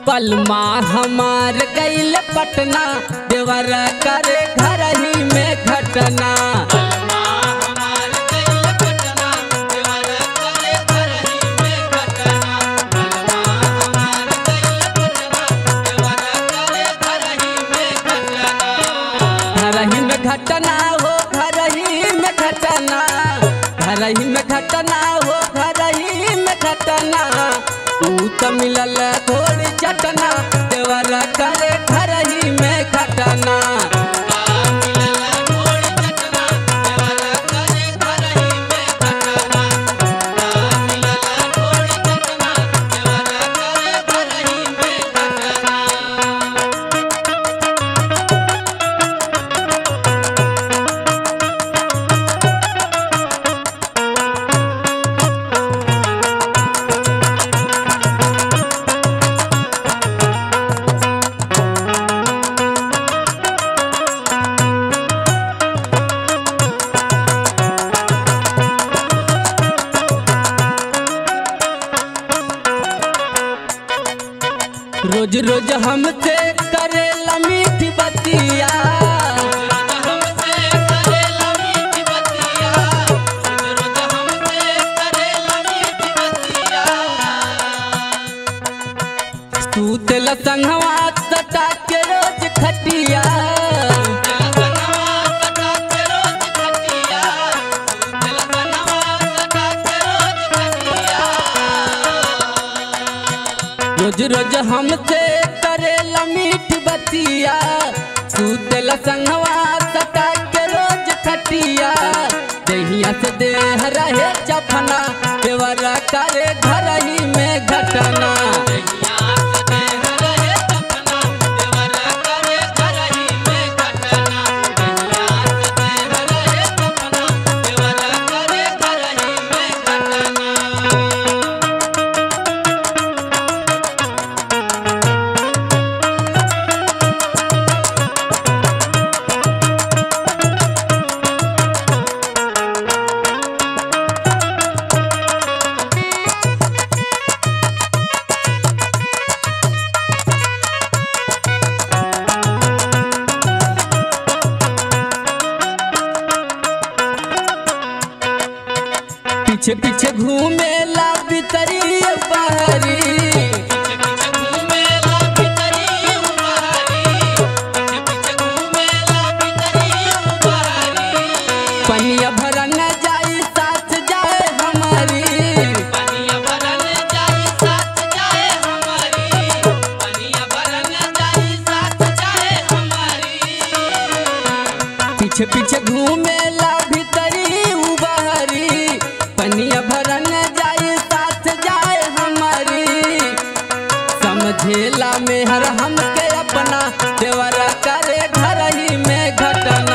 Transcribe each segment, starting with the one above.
पलमा हमार गईल पटना देवर करे घर ही में घटना घर ही में घटना हो घर ही में घटना घर ही में घटना हो घर ही में घटना ऊ तो मिलल थोड़ी चटना देवर करे घर ही में घटना रोज रोज हमसे करेला मीठी बतिया तू तेल संगवा सटा के रोज खटिया रोज रोज हमसे करेला मीठी बतिया तू तेल संगवा सटा के रोज खटिया दहिया से देह रहे चफना देवरा करे घर ही में घटना पीछे पीछे घूमेला बितरी बहरी पनिया भरन जाई साथ जाए हमारी पीछे पीछे घूमेला भीतरी उबहरी पनिया भरन जाई साथ जाए हमारी समझेला मेहर हमके अपना देवरा करे घर ही में घटना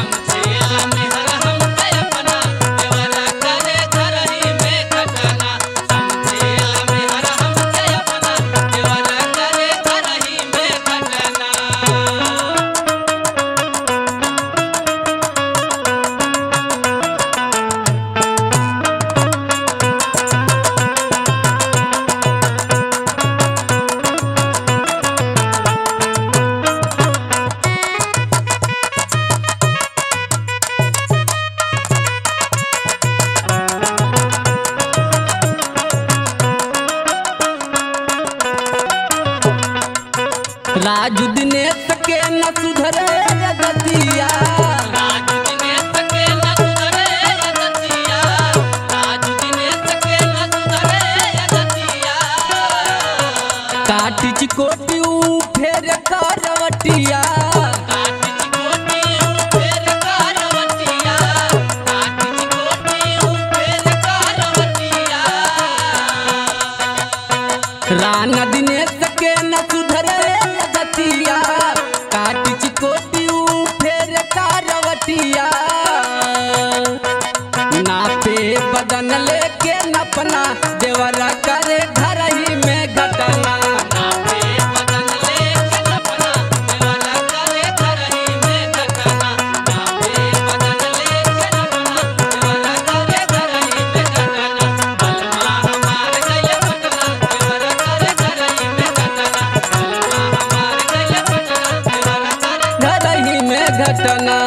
राजू दिनेश के न सुधरे गतिया काटी चिकोटी ऊ फेर करवटिया राना दिनेश के न सुधरे गतिया काटी चिकोटी ऊ फेर करवटिया नापे बदन लेके नपना देवरा करे घर ही में घटना चटना